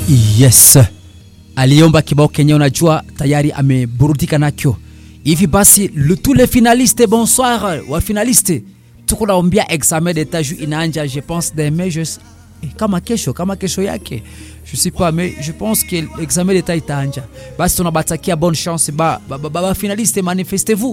Yes, aliomba kibao kenye unajua tayari ameburudika nakyo. Hivi basi le, tous les finalistes bonsoir wa finaliste, tuko naombia examen d'etat juu inaanja je pense demain je eh, kama kesho kama kesho yake je sais pas mais je pense que l'examen d'etat itaanja. Basi tunabatakia bonne chance ba, ba, ba, ba, ba finaliste manifestez-vous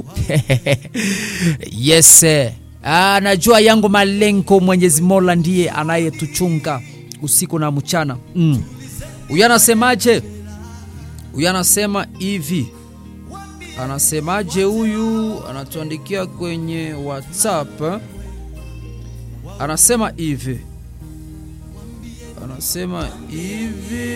yes ah, najua yangu malengo Mwenyezi Mola ndiye anayetuchunga usiku na mchana mm. Huyu anasemaje? Huyu anasema hivi, anasemaje? Huyu anatuandikia kwenye WhatsApp, anasema hivi, anasema hivi,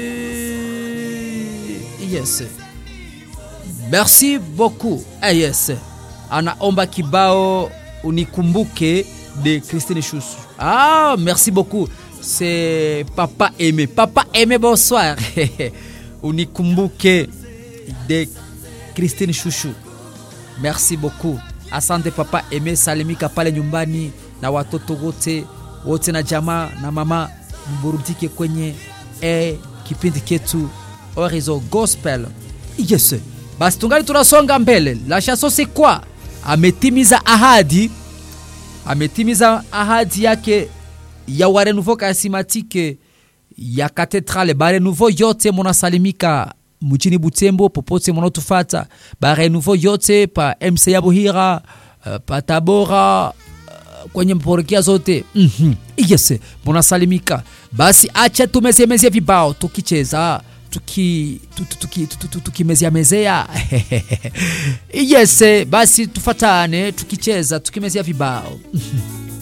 yes, merci beaucoup. Ah, yes, anaomba kibao unikumbuke de Christine Choussou. Ah, merci beaucoup c'est Papa Aimé. Papa Aimé, bonsoir. Unikumbuke de Christine Chouchou. Merci beaucoup. Asante Papa Aimé, salimika pale nyumbani na watoto wote wote na jamaa na mama, mburudike kwenye e, kipindi ketu Horizon Gospel. Yes. Basi tungali tunasonga mbele. La chanson c'est quoi? Ametimiza ahadi, ametimiza ahadi yake ya warenouveau karismatike ya katedrale barenouveau yote munasalimika mjini Butembo, popote munatufata, barenouveau yote pa MC ya Buhira, uh, pa Tabora, uh, kwenye mporokia zote mm -hmm. Yes, munasalimika. Basi acha tumeziemezia vibao tukicheza tuki tukimezea mezea yes, basi tufatane tukicheza tukimezea vibao